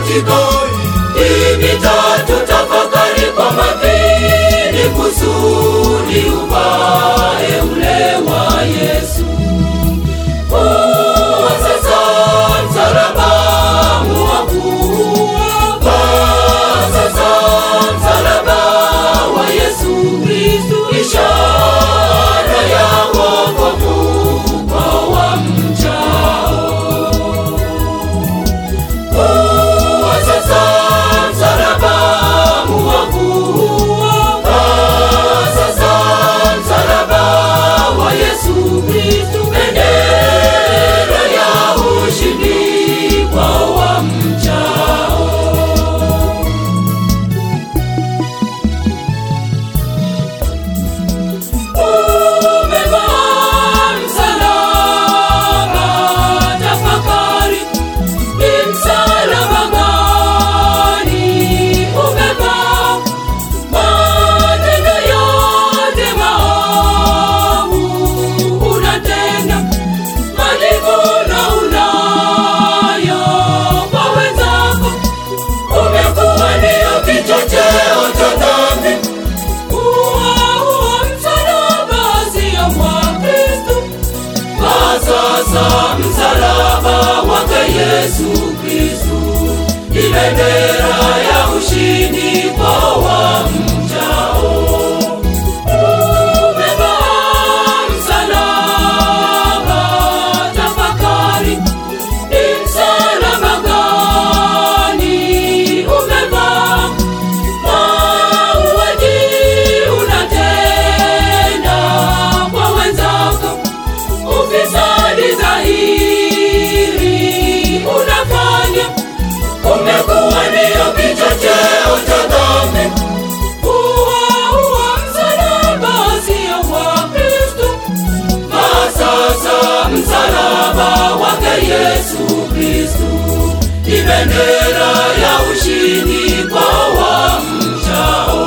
katika hii mitatu, tafakari kwa makini kusudi upae ule wa Yesu. Huo sasa msalaba mwaku, sasa msalaba wa Yesu Kristu, ishara ya wokovu kwa wamchao. Huo sasa msalaba mwaku, sasa msalaba wa Yesu Kristu, bendera ya ushindi kwa wamchao. Umevaa msalaba, tafakari ni msalaba gani umevaa? Matendo yote maovu unatenda, majivuno unayo kwa wenzako, umekuwa ndio kichocheo cha dhambi. Huo huo msalaba sio wa Kristo. Kwa sasa msalaba wake Yesu Kristu ni bendera ya ushindi kwa wamchao. Umevaa msalaba, tafakari ni msalaba gani umevaa? Mauaji unatenda kwa wenzako, ufisadi dhahiri unafanya, umekuwa ndio kichocheo cha dhambi. Huo huo msalaba sio wa Kristo, na sasa msalaba wake Yesu Kristu ni bendera ya ushindi kwa wamchao.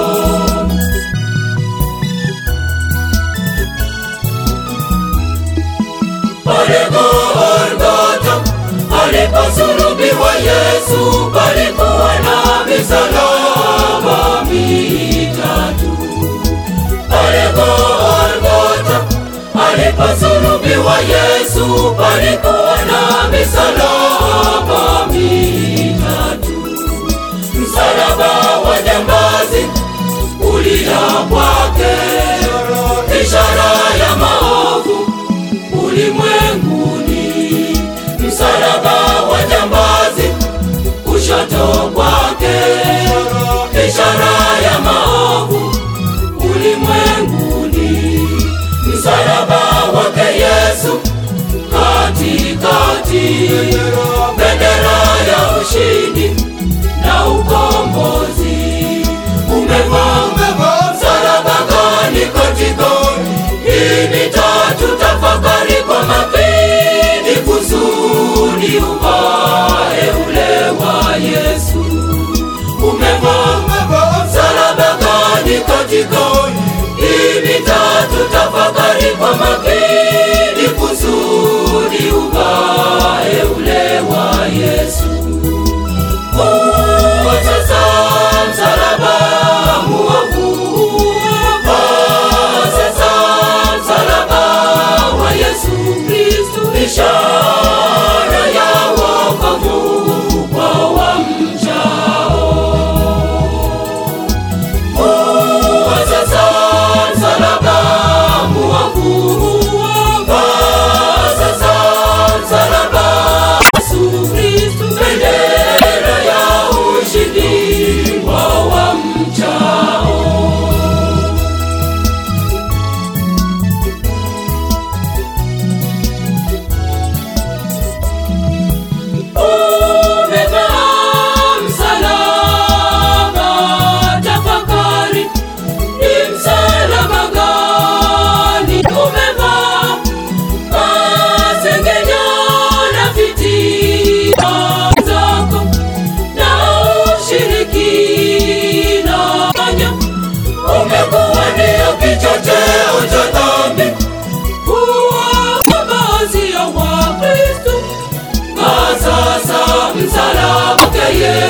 Pale Golgotha aliposulubiwa Yesu, palikuwa na misalaba mitatu. Pale Golgotha aliposulubiwa Yesu, palikuwa na misalaba mitatu. Msalaba wa jambazi ulia kwake, ishara ya maovu ulimwenguni. Msalaba wa jambazi kushoto kwake, ishara ya maovu ulimwenguni. Msalaba wake Yesu katikati, bendera ya ushindi na ukombozi. Umevaa msalaba gani katika hii mitatu? Tafakari kwa makini kusudi upae ule wa Yesu. Umevaa msalaba gani katika hii mitatu? Tafakari kwa makini kusudi upae ule wa Yesu. Huo sasa msalaba mwovu, sasa msalaba wa Yesu Kristu, ishara ya wokovu kwa wamchao. Huo sasa msalaba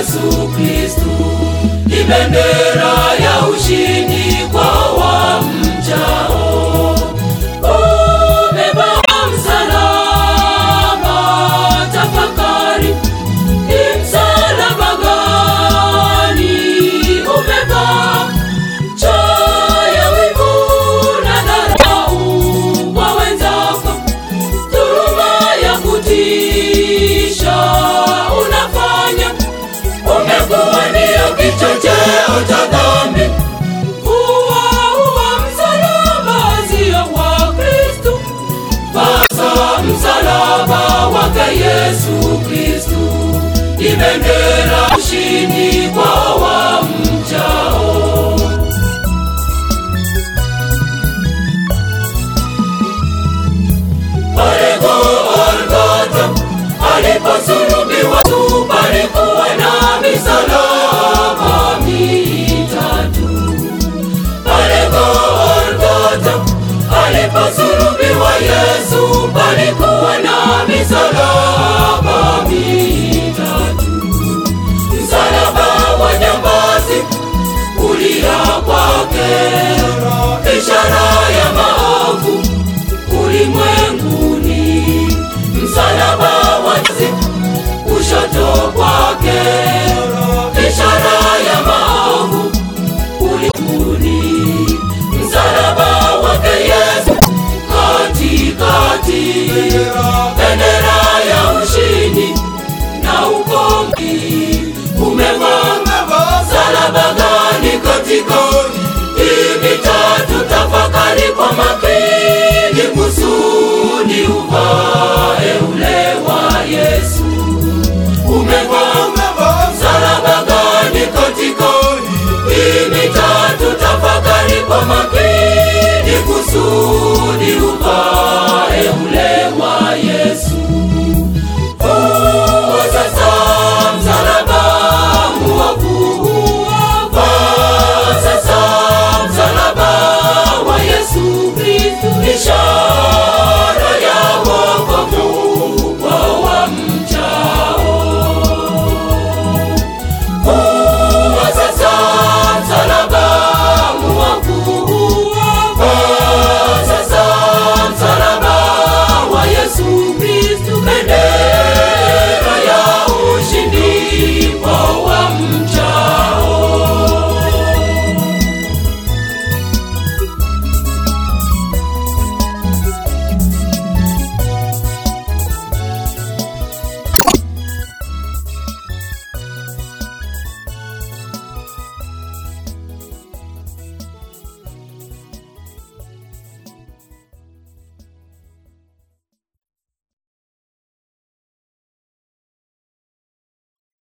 Yesu Kristu ni bendera ya ushindi kwa wamchao. Ubeba msalaba, tafakari ni msalaba gani umevaa? Choyo, wivu na dharau kwa wenzako, dhuluma ya kutisha unafanya, umekuwa ndio kichocheo cha dhambi. Huwa huwa msalaba sio wa Kristu, basa msalaba wake Yesu Kristu ni bendera ushindi kwa wamchao. Pale Golgotha aliposulubiwa tu palikuwa na misalaba mitatu. Pale Golgotha aliposulubiwa Yesu palikuwa na misalaba mitatu. Msalaba wa jambazi kulia kwake, ishara